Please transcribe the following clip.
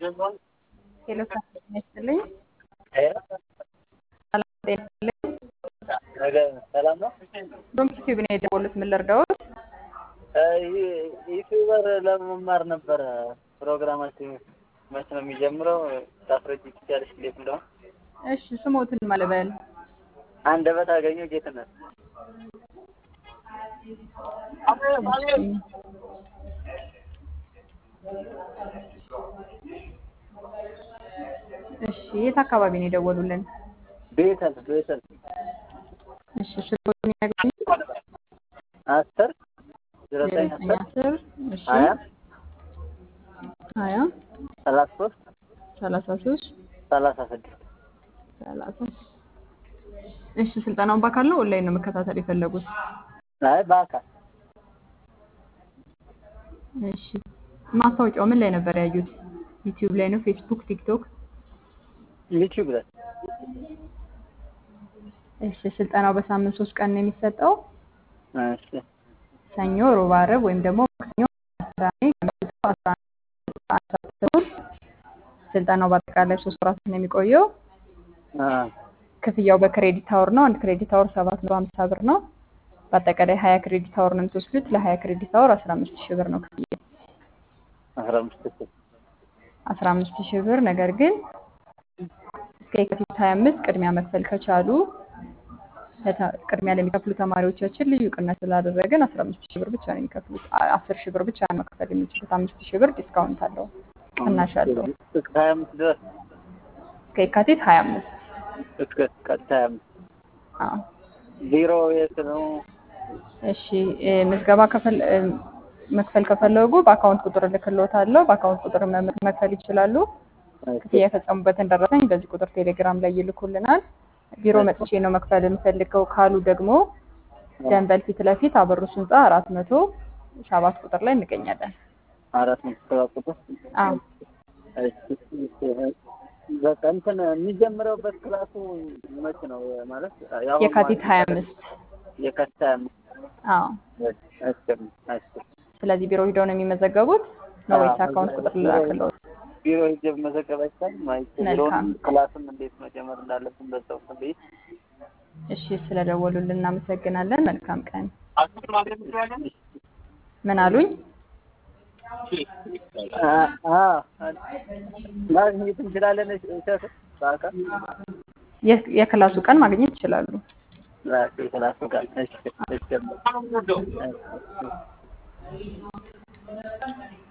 ሄሎ ሰላም ጤና ይስጥልኝ። ሰላም ጤና ይስጥልኝ። ሰላም ነው። ዶንኪ ቲዩብ ነው የደወሉት። ምን ልርዳዎት? ዩቲዩበር ለመማር ነበረ። ፕሮግራማችን መች ነው የሚጀምረው? ታስረጅ ትችያለሽ እንዴት እንደሆነ? እሺ ስሞትን ማለበል አንደበት አገኘሁ ጌትነት። እሺ የት አካባቢ ነው የደወሉልን? ቤተል ቤተል እሺ ስልኮትን ያገኙ አስር ዘጠኝ ዘጠኝ አስር አስር እሺ ሀያ ሀያ ሰላሳ ሶስት ሰላሳ ሶስት ሰላሳ ስድስት ሰላሳ እሺ ስልጠናውን በአካል ነው ኦንላይን ነው መከታተል የፈለጉት? አይ በአካል እሺ ማስታወቂያው ምን ላይ ነበር ያዩት? ዩቲዩብ ላይ ነው? ፌስቡክ፣ ቲክቶክ? ዩቲዩብ ላይ እሺ ስልጠናው በሳምንት ሶስት ቀን ነው የሚሰጠው። እሺ ሰኞ፣ ሮብ፣ ዓርብ ወይም ደግሞ ማክሰኞ፣ ቅዳሜ ከምሽቱ አስራ አንድ ሰዓት ተኩል ስልጠናው በአጠቃላይ ሶስት ወራት ነው የሚቆየው። አ ክፍያው በክሬዲት አወር ነው። አንድ ክሬዲት አወር ሰባት መቶ ሀምሳ ብር ነው። በአጠቃላይ ሀያ ክሬዲት አወር ነው የምትወስዱት። ለሀያ ክሬዲት አወር አስራ አምስት ሺህ ብር ነው ክፍያ አስራ አምስት ሺህ አስራ አምስት ሺህ ብር ነገር ግን እስከ የካቲት ሀያ አምስት ቅድሚያ መክፈል ከቻሉ ለተ- ቅድሚያ ለሚከፍሉ ተማሪዎቻችን ልዩ ቅናሽ ስላደረግን አስራ አምስት ሺህ ብር ብቻ ነው የሚከፍሉት። አ- አስር ሺህ ብር ብቻ ነው መክፈል የሚችሉት። አምስት ሺህ ብር ዲስካውንት አለው፣ ቅናሽ አለው እስከ ሀያ አምስት ድረስ እስከ የካቲት ሀያ አምስት እስከ ቀጥታ ሀያ አምስት አዎ። ቢሮ የት ነው? እሺ እ፣ ምዝገባ ከፈል እ፣ መክፈል ከፈለጉ በአካውንት ቁጥር እልክልዎታለሁ። በአካውንት ቁጥር መ- መክፈል ይችላሉ። ክፍያ የፈጸሙበትን ደረሰኝ በዚህ ቁጥር ቴሌግራም ላይ ይልኩልናል። ቢሮ መጥቼ ነው መክፈል የምፈልገው ካሉ ደግሞ ደንበል ፊት ለፊት አበሩስ ህንፃ አራት መቶ ሰባት ቁጥር ላይ እንገኛለን። አራት መቶ ሰባት ቁጥር አዎ በቃ እንትን የሚጀምረውበት ክላሱ መች ነው ማለት ያው የካቲት ሀያ አምስት የካቲት ሀያ አምስት አዎ። አስር አስር ስለዚህ ቢሮ ሂደው ነው የሚመዘገቡት ነው ወይስ አካውንት ቁጥር ልላክልዎት? ቢሮ ሂጅ መዘገብ አይቻልም ማለት ቢሮውን መልካም። ክላስም እንዴት መጀመር እንዳለብን በዛው ቤት እሺ ስለደወሉልን እናመሰግናለን። መልካም ቀን። ምን አሉኝ? ማግኘት እንችላለን እሸቱ በአካል የ- የክላሱ ቀን ማግኘት ይችላሉ። ራሴ ክላሱ ጋር እሺ እሺ እሺ